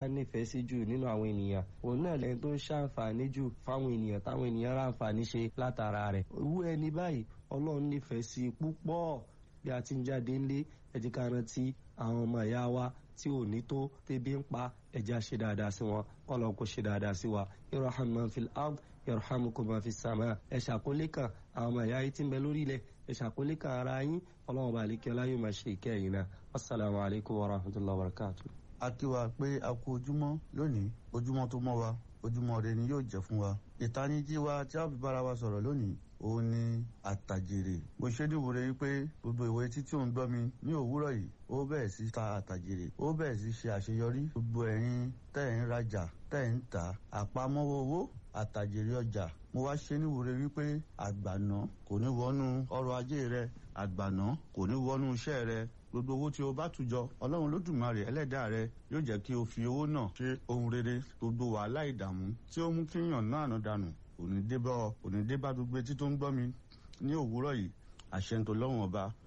nífẹ̀ẹ́ sí jù nínú àwọn ènìyàn òun náà lẹ́yìn tó ń ṣàǹfààní jù fáwọn ènìyàn táwọn ènìyàn ráǹfààní ṣe látara rẹ̀ irú ẹni báyìí ọlọ́run nífẹ̀ẹ́ sí púpọ̀ bí a ti ń jáde ńlé ẹ jẹ́ ká rántí àwọn ọmọ ìyá wa tí ò ní tó tẹ́bí ń pa ẹja ṣe dáadáa sí wọn ọlọ́run kò ṣe dáadáa sí wa irham man fil ard yarhamukum man fis sama ẹ ṣàkólé kan àwọn ọmọ ìyá yìí tí ń bẹ lórí ilẹ̀ ẹ ṣàkólé kan ara yín ọlọ́run bá lè kí ọlá yóò máa ṣe ìkẹyìn náà wasalaamu alaykum wa rahmatulahi wa barakatu. a kí wa pé a kú ojúmọ́ lónìí ojúmọ́ tó mọ́ wa ojúmọ́ rẹ ni yóò jẹ́ fún wa ìtanijí wa tí a fi bára wa sọ̀rọ̀ lónìí òun ni àtàjèrè mo ṣe ní ìwúre wípé gbogbo ìwé títí òun gbọ́ mi ní òwúrọ̀ yìí ó bẹ̀rẹ̀ sí ta àtàjèrè ó bẹ̀rẹ̀ sí ṣe àṣeyọrí gbogbo ẹ̀yin tẹ́ ẹ̀ ń rajà tẹ́ ẹ̀ ń tà àpamọ́wọ́ owó àtàjèrè ọjà mo wá ṣe ní ìwúre wípé àgbàná kò ní wọnú ọrọ̀ ajé rẹ àgbàná kò ní wọnú iṣẹ́ rẹ gbogbo owó tí o bá tùjọ ọlọ́run lódùmarè ẹlẹ́dàá rẹ yóò jẹ́ kí o fi owó náà ṣe ohun rere gbogbo wàhálà ìdààmú tí ó mú kí yàn náà nà dànù òní débá òní débá gbogbo etí tó ń gbọ́ mi ní òwúrọ̀ yìí àṣẹ ń tó lọ́wọ́n ọba